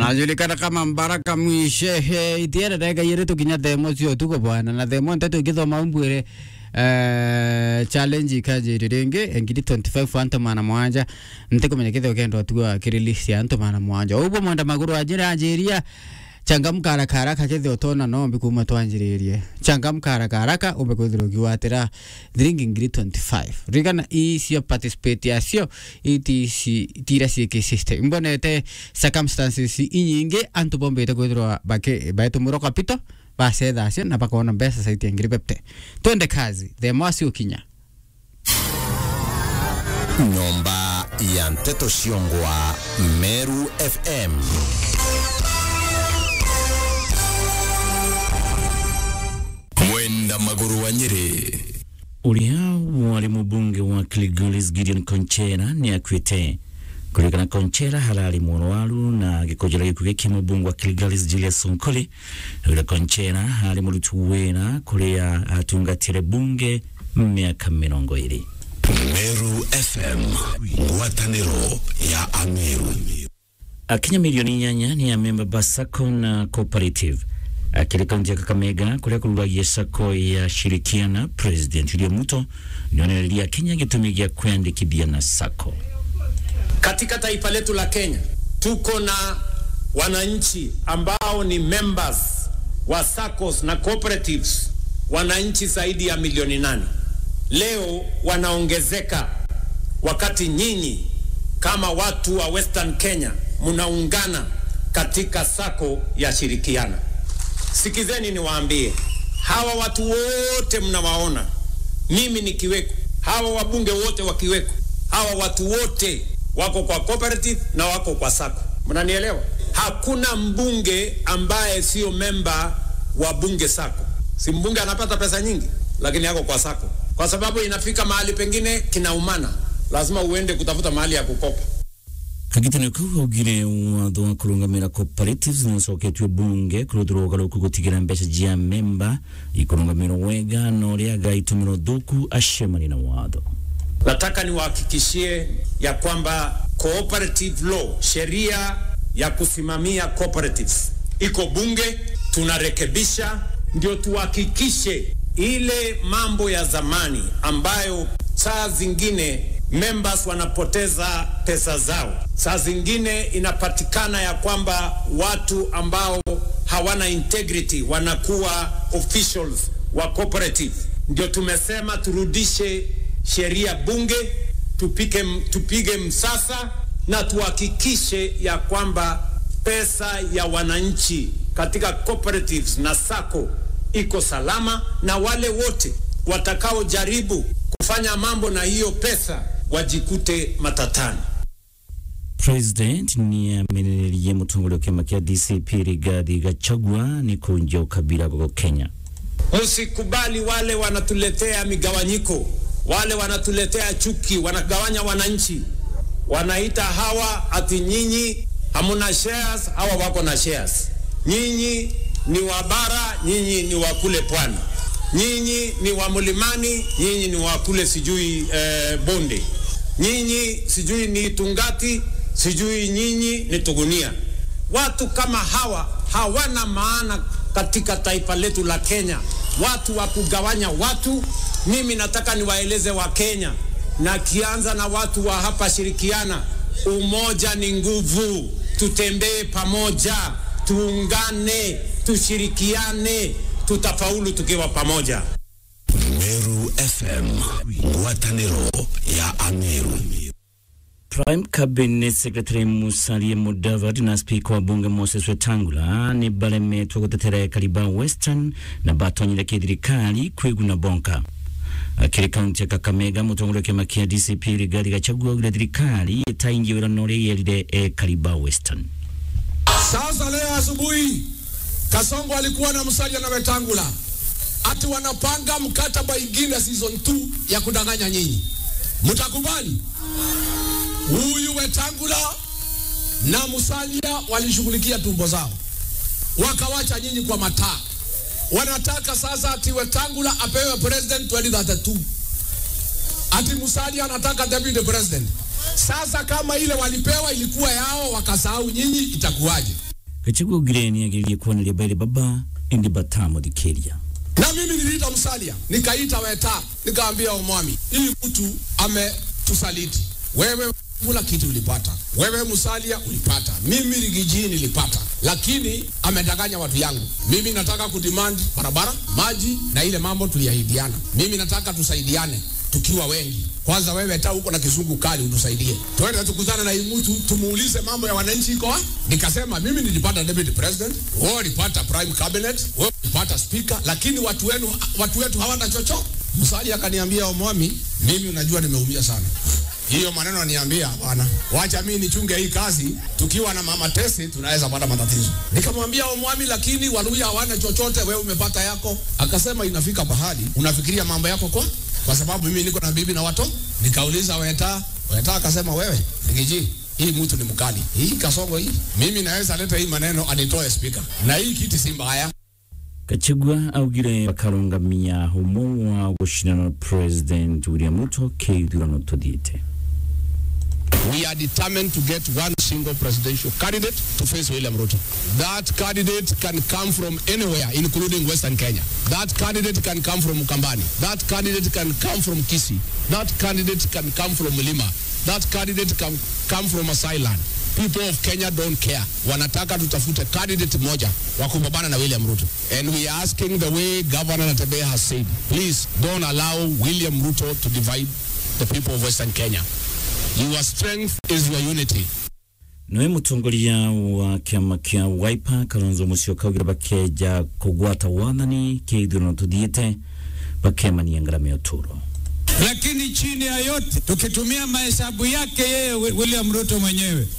anajulikana kama Mbaraka Mwishehe itiere ndeka yire tukinya themo cio tuko bwana na themo ntetu ngithoma mbwire eh challenge ikaje ringi engiri 25 anto mana mwanja ntikumenya kithio kendo tuwa kirelease anto mana mwanja ubwo mwanda maguru ajira ajiria changamka haraka haraka kethio tona nombi kuma twanjiririe changamka haraka haraka umbe kwithirwo ukiwatira thiringi ngiri 25 rigana icio participate yacio itici tira ciiki system imbonete circumstances inyingi antu bombite kwithirwa baki baitumiro kapito bacetha acio na bakona mbeca caitia ngiri pepte twende kazi themo acio ukinya nyomba ya nteto ciongwa meru fm mwenda maguru wa nyeri uria wari mubunge wa Kilgoris Gideon Konchera ni akwite kulikana Konchera halali mwarwaru na gikojera gikuo giki mubunge wa Kilgoris Julius Sonkoli ule Konchera hali murutu wera kuria atungatire bunge miaka mirongo iri meru fm ngwataniro ya ameru akinya milioni inyanya ni amemba ba sacco na cooperative akiri kaunti ya kakamega kuria kururagia sacco ya shirikiana president william ruto nionereria kenya gitumi gia kwandikithia na sacco Katika taifa letu la Kenya tuko na wananchi ambao ni members wa SACCOS na cooperatives, wananchi zaidi ya milioni nane. Leo wanaongezeka, wakati nyinyi kama watu wa Western Kenya mnaungana katika SACCO ya Shirikiana. Sikizeni niwaambie, hawa watu wote mnawaona, mimi nikiweko, hawa wabunge wote wakiweko, hawa watu wote wako kwa cooperative na wako kwa sako. Mnanielewa? Hakuna mbunge ambaye sio memba wa bunge sako. Si mbunge anapata pesa nyingi, lakini yako kwa sako, kwa sababu inafika mahali pengine kinaumana, lazima uende kutafuta mahali ya kukopa. kagitano kau augire watho wa kurungamira cooperatives nicoketwe bunge kurutirwo ugaruku gutigira mbeca jia memba ikurungamirwo wega na uria agaitumiro thuku acemani na watho Nataka niwahakikishie ya kwamba cooperative law, sheria ya kusimamia cooperatives iko bunge, tunarekebisha ndio tuhakikishe ile mambo ya zamani ambayo saa zingine members wanapoteza pesa zao, saa zingine inapatikana ya kwamba watu ambao hawana integrity wanakuwa officials wa cooperative. Ndio tumesema turudishe sheria bunge, tupike, tupige msasa na tuhakikishe ya kwamba pesa ya wananchi katika cooperatives na sako iko salama, na wale wote watakaojaribu kufanya mambo na hiyo pesa wajikute matatani. president ni amenererie mutongoria wa kiama kia dcp rigathi gachagua ni kunjia ukabila goko kenya Msikubali wale wanatuletea migawanyiko, wale wanatuletea chuki, wanagawanya wananchi, wanaita hawa ati nyinyi hamuna shares, hawa wako na shares. Nyinyi ni wa bara, nyinyi ni wa kule pwani, nyinyi ni wa mlimani, nyinyi ni wa kule sijui eh, bonde, nyinyi sijui ni Tungati, sijui nyinyi ni Tugunia. Watu kama hawa hawana maana katika taifa letu la Kenya, watu wa kugawanya watu. Mimi nataka niwaeleze wa Kenya, na kianza na watu wa hapa Shirikiana, umoja ni nguvu. Tutembee pamoja, tuungane, tushirikiane, tutafaulu tukiwa pamoja. meru fm ngwataniro ya ameru Prime Cabinet Secretary Musalia Mudavadi na Spika wa Bunge Moses Wetangula ni balemetwe gutetera kariba Western na batonyire kithirikari kwiguna bonka akiri kaunti ya Kakamega mutongoria wa kiama kia DCP Rigathi Gachagua augire thirikari itaingia wira na uria yerire e kariba Western Sasa leo asubuhi Kasongo alikuwa na Musalia na Wetangula ati wanapanga mkataba ingine season 2 ya kudanganya nyinyi. Mtakubali? Huyu Wetangula na Musalia walishughulikia tumbo zao, wakawacha nyinyi kwa mataa. Wanataka sasa ati Wetangula apewe president 2032 ati Musalia anataka deputy president. Sasa kama ile walipewa ilikuwa yao wakasahau nyinyi, itakuwaje? gachagua augire ni agiririe kuoneria baile baba indi batamuthikĩria na mimi niliita Musalia, nikaita Weta, nikaambia Omwami, hii mtu ametusaliti. Wewe kula kitu ulipata, wewe Musalia ulipata, mimi Rigiji nilipata, lakini amedanganya watu yangu. Mimi nataka kudemand barabara, maji na ile mambo tuliahidiana. Mimi nataka tusaidiane tukiwa wengi. Kwanza wewe ta huko na kizungu kali utusaidie, twende tukutane na hii mtu tumuulize mambo ya wananchi iko wapi. Nikasema mimi nilipata deputy president, wewe ulipata prime cabinet, wewe ulipata speaker, lakini watu wenu watu wetu hawana chochote. Musalia akaniambia Omwami, mimi unajua nimeumia sana hiyo maneno aniambia bwana, wacha mimi nichunge hii kazi, tukiwa na mama Tesi tunaweza pata matatizo. Nikamwambia Omwami, lakini Waluya hawana chochote, wewe umepata yako. Akasema inafika pahali unafikiria mambo yako kwa kwa sababu mimi niko na bibi na watoto. Nikauliza Weta, Weta akasema wewe Rigiji, hii mtu ni mkali, hii kasongo hii, mimi naweza leta hii maneno anitoe speaker, na hii kiti si mbaya. gachagua augire bakarungamia humo wa gucinana na president william ruto keithurano tuthiite We are determined to get one single presidential candidate to face William Ruto. That candidate can come from anywhere, including Western Kenya. That candidate can come from Ukambani. That candidate can come from Kisi. That candidate can come from Lima. That candidate can come from Asailand. People of Kenya don't care. Wanataka tutafute candidate moja wa kupambana na William Ruto. And we are asking the way Governor Natembeya has said, please don't allow William Ruto to divide the people of Western Kenya. Your strength is your unity. nowe mutongoria wa kiama kia wiper kalonzo musyoka augire bakeja kugwata wathani keithurano tuthiite bakemania ngarama ya uturo lakini chini ya yote tukitumia mahesabu yake yeye Wi- William Ruto mwenyewe